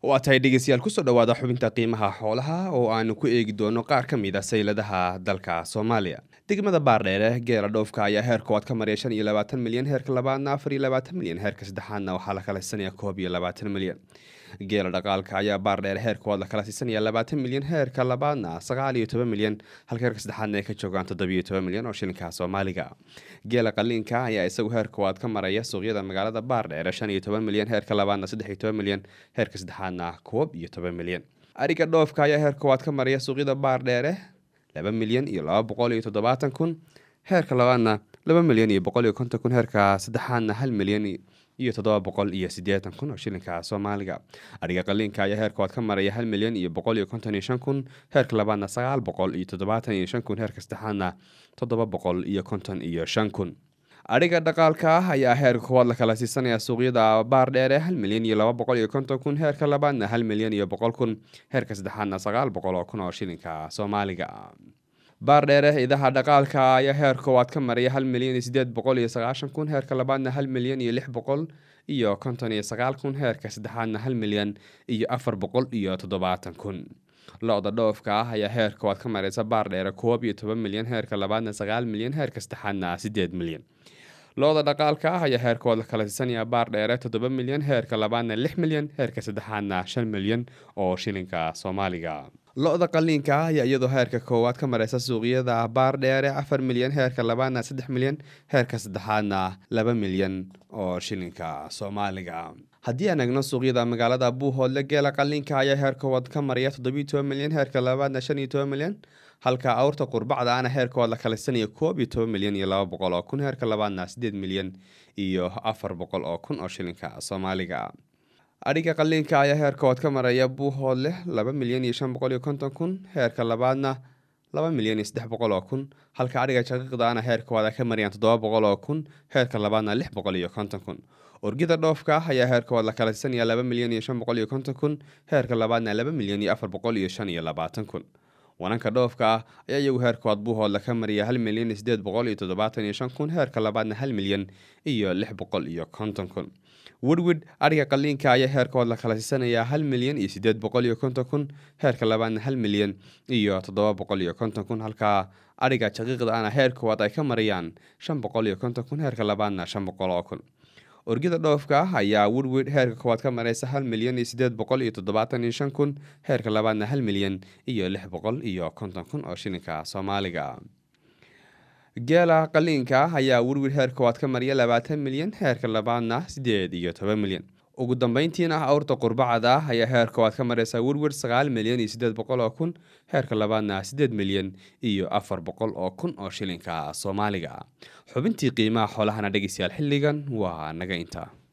waa tahay dhegeystayaal kusoo dhawaada xubinta qiimaha xoolaha oo aanu ku eegi doono qaar ka mid a sayladaha dalka soomaaliya degmada baardheere geela dhoofka ayaa heer koowaad ka maraya shan iyo labaatan milyan heerka labaadna afar iyo labaatan milyan heerka saddexaadna waxaa la kala siisanaya koob iyo labaatan milyan geela dhaqaalka ayaa baardheere heer koowaad la kala siisanaya labaatan milyan heerka labaadna sagaal iyo toban milyan halka heerka saddexaadna ay ka joogaan toddobiyo toban milyan oo shilinka soomaaliga geela qaliinka ayaa isagu heer koowaad ka maraya suuqyada magaalada baardheere shan iyo toban milyan heerka labaadna saddex iyo toban milyan heerka saddexaadna koob iyo toban milyan ariga dhoofka ayaa heer koowaad ka maraya suuqyada baardheere laba milyan iyo laba boqol iyo toddobaatan kun heerka labaadna laba milyan iyo boqol iyo konton kun heerka saddexaadna hal milyan iyo toddoba boqol iyo siddeetan kun oo shilinka soomaaliga ariga qaliinka ayaa heer koowaad ka maraya hal milyan iyo boqol iyo konton iyo shan kun heerka labaadna sagaal boqol iyo toddobaatan iyo shan kun heerka saddexaadna toddoba boqol iyo konton iyo shan kun adhiga dhaqaalka ah ayaa heer koowaad la kala siisanaya suuqyada baardheere hal milyan iyo laba boqol iyo konton kun heerka labaadna hal milyan iyo boqol kun heerka saddexaadna sagaal boqol oo kun oo shilinka soomaaliga baardheere idaha dhaqaalka ayaa heer koowaad ka maraya hal milyan iyo sideed boqol iyo sagaashan kun heerka labaadna hal milyan iyo lix boqol iyo konton iyo sagaal kun heerka saddexaadna hal milyan iyo afar boqol iyo toddobaatan kun lo-da dhoofka ah ayaa heer koowaad ka mareysa baardheere koob iyo toban milyan heerka labaadna sagaal milyan heerka saddexaadna sideed milyan lo-da dhaqaalka ah ayaa heer koowaad la kala siisanaya baardheere toddoba milyan heerka labaadna lix milyan heerka saddexaadna shan milyan oo shilinka soomaaliga lo-da qaliinka ah ayaa iyadoo heerka koowaad ka mareysa suuqyada baardheere afar milyan heerka labaadna saddex milyan heerka saddexaadna laba milyan oo shilinka soomaaliga haddii aan egno suuqyada magaalada buuhoodle geela qaliinka ayaa heer koowaad ka maraya toddobiyo toban milyan heerka labaadna shan iyo toban milyan halka awrta qurbacda ana heer koowaad la kalisanaya koob iyo toban milyan iyo laba boqol oo kun heerka labaadna siddeed milyan iyo afar boqol oo kun oo shilinka soomaaliga adhiga qaliinka ayaa heer koowaad ka maraya buuhoodle laba milyan iyo shan boqol iyo konton kun heerka labaadna laba milyan iyo saddex boqol oo kun halka adhiga shaqiiqdaana heer koowaad ay ka marayaan toddoba boqol oo kun heerka labaadna lix boqol iyo konton kun orgida dhoofka ah ayaa heer koowaad la kala siisanaya laba milyan iyo shan boqol iyo konton kun heerka labaadna laba milyan iyo afar boqol iyo shan iyo labaatan kun wananka dhoofka ah ayaa iyagu heer koowaad buuhoodla ka maraya hal milyan iyo sideed boqol iyo toddobaatan iyo shan kun heerka labaadna hal milyan iyo lix boqol iyo konton kun wedwid adhiga qaliinka ayaa heer koowaad la kala siisanaya hal milyan iyo sideed boqol iyo konton kun heerka labaadna hal milyan iyo toddoba boqol iyo konton kun halka adhiga shaqiiqda ana heer koowaad ay ka marayaan shan boqol iyo konton kun heerka labaadna shan boqol oo kun orgida dhoofka ah ayaa wedwid heerka koowaad ka mareysa hal milyan iyo sideed boqol iyo toddobaatan iyo shan kun heerka labaadna hal milyan iyo lix boqol iyo konton kun oo shilinka soomaaliga geela qaliinka ah ayaa werwir heer koowaad ka marya labaatan milyan heerka labaadna siddeed iyo toban milyan ugu dambeyntiina awrta qurbacada ah ayaa heer koowaad ka mareysa werwir sagaal milyan iyo siddeed boqol oo kun heerka labaadna siddeed milyan iyo afar boqol oo kun oo shilinka soomaaliga xubintii qiimaha xoolahana dhegeystayaal xilligan waa naga intaa